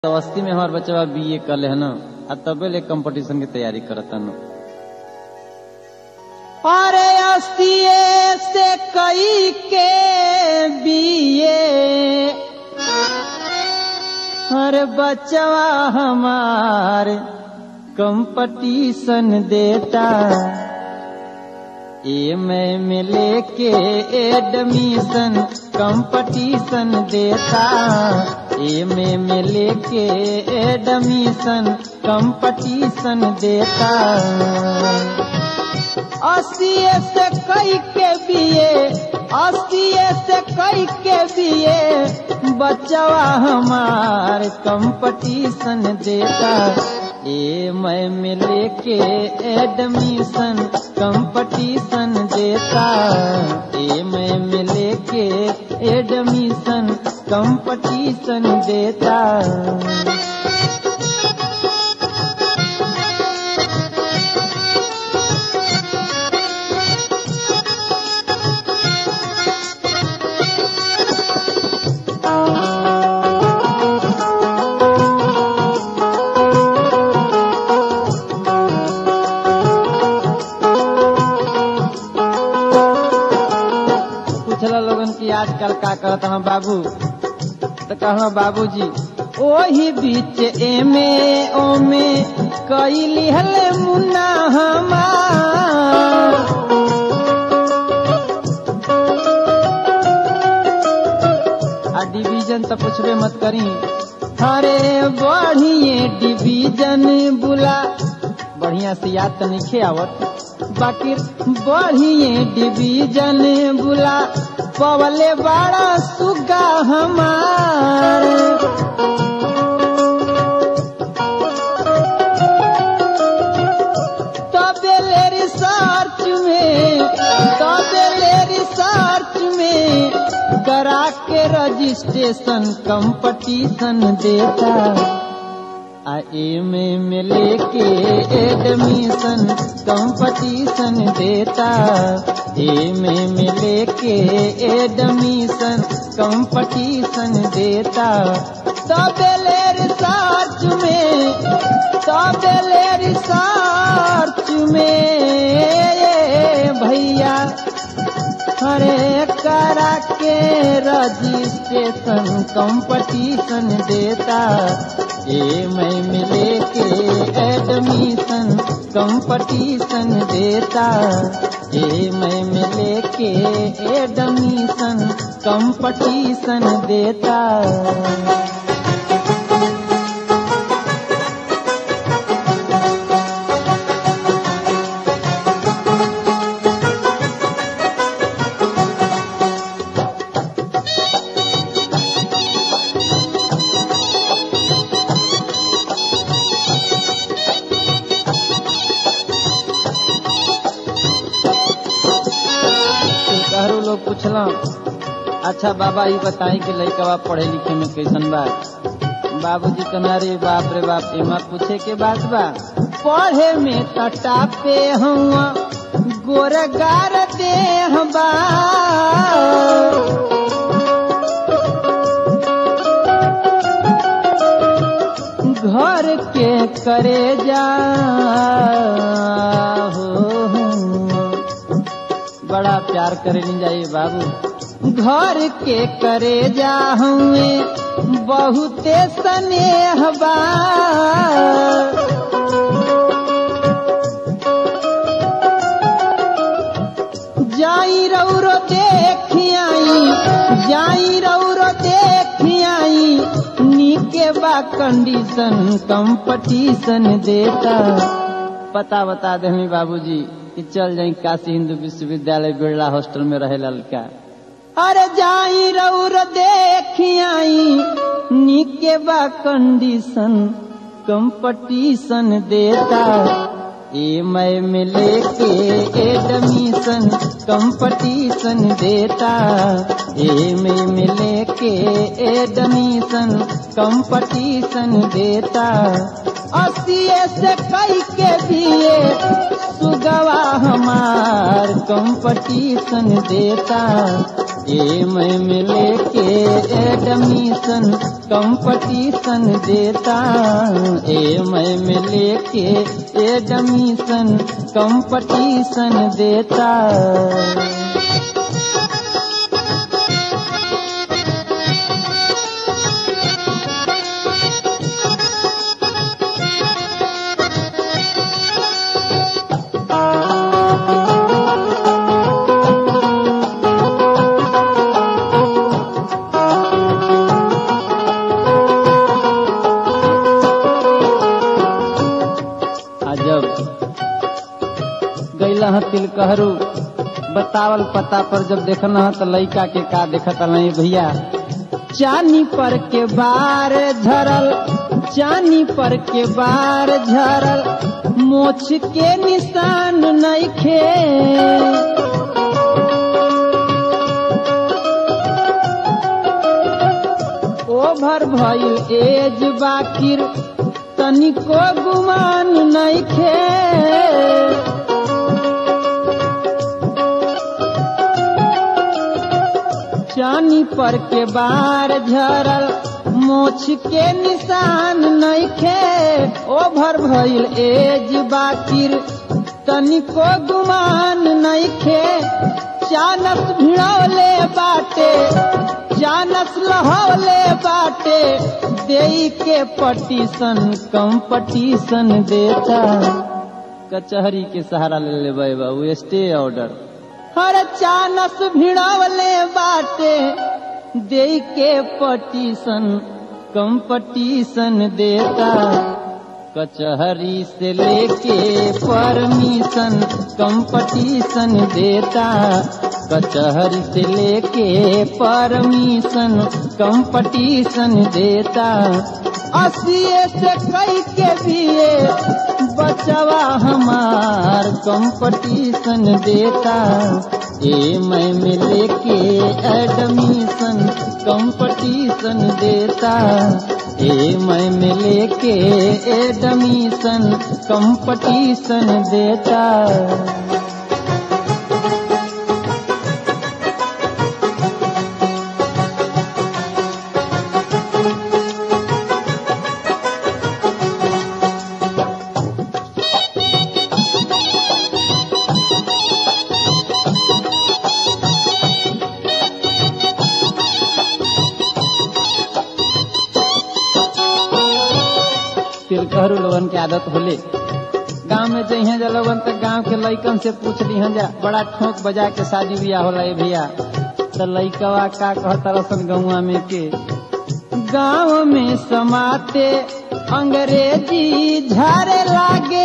अवस्थी में हमार बच्चा बीए कल है ना आ तबे ले कंपटीशन की तैयारी करता न अरे अस्तिये से कई के बीए अरे बच्चवा हमार कंपटीशन देता ए मैं में लेके एडमिशन कंपटीशन देता ए में में लेके एडमिशन कंपटीशन देता अस्तिये से कई के बीए अस्तिये से कई के बीए बच्चवा हमार कंपटीशन देता ए मैं में लेके एडमिशन कंपटीशन देता ए मैं में लेके एडमिशन कंपटीशन देता पूछला लोगन की आजकल का कहता हूँ बाबू तो कहो बाबूजी ओही बीच एमे ओमे कई लिहल मुन्ना हमार आ डिवीजन तो पूछबे मत करी अरे बढ़िए डिवीजन बुला बढ़िया से याद तो नहीं आवत बाकी बढ़िए डिवीजन बुला पवले बड़ा सुगा हमार तबेले रिसर्च में तबेले रिसर्च में करा के रजिस्ट्रेशन कंपटीशन देता आ एमे में लेके एडमिशन कंपटीशन देता एमे में लेके एडमिशन कंपटीशन देता तबेले रिसर्च में तबेले रिसर्च में भैया अरे करा के रजिस्ट्रेशन कंपटीशन देता ए मैं मिले के एडमिशन कंपटीशन देता ए मैं मिले के एडमिशन कंपटीशन देता कहरो लोग पूछला अच्छा बाबा ये बताई कि लड़कवा पढ़े लिखे में कैसन बा बाबूजी कहना रे बाप रे बाप एमा पूछे के बात बा पढ़े में कटा पे हुआ गोरगार देह बा घर के करे जा हो बड़ा प्यार करे नहीं जाइए बाबू घर के करे जा हुए बहुते स्नेह बा जाई रौरो देखियाई जाई रौरो देखियाई नीके बा कंडीशन कंपटीशन देता पता बता दे हमी बाबूजी कि चल जाई काशी हिंदू विश्वविद्यालय बिरला हॉस्टल में रहे लड़का अरे जाई रौर देखियाई नीके बा कंडीशन कंपटीशन देता ए मैं मिले के एडमिशन कंपटीशन देता ए मैं मिले के एडमिशन कंपटीशन देता अस्तिए से कई के दिए सुगवा हमार कंपटीशन देता ए मैं मिले के एडमिशन कंपटीशन देता ए मैं मिले के एडमिशन कंपटीशन देता जब गैला ह तिलकहरू बतावल पता पर जब देखना ह तो लइका के का देखत नहीं भैया चानी पर के बार झरल चानी पर के बार झरल मोछ के निशान नइखे ओभर भइल एज बाकिर तनिको गुमान नइखे चानी पर के बार झरल मोछ के निशान नइखे ओभर भइल एज बाकिर तनिको गुमान नइखे चानस भिड़ौले बाटे चानस लहौले बाटे देई के पटीशन कंपटीशन देता कचहरी के सहारा ले ले बाबू स्टे ऑर्डर हर चानस भिड़वले बाटे दे के पटीशन कंपटीशन देता कचहरी से लेके परमिशन कंपटीशन देता कचहरी से लेके परमिशन कंपटीशन देता अस्सी से कई के दिए बचवा हमार कंपटीशन देता ए मैं मिले के एडमिशन कंपटीशन देता ए मैं मिले के एडमिशन कंपटीशन देता तिलकहरू लोगन के आदत होले गांव में जइहे जा लोगन तक गांव के लइकन से पूछ लिहन जा बड़ा ठोक बजा के शादी बियाह होला ए भैया तो लइकवा का कहता रसन गौवा में के गांव में समाते अंग्रेजी झारे लागे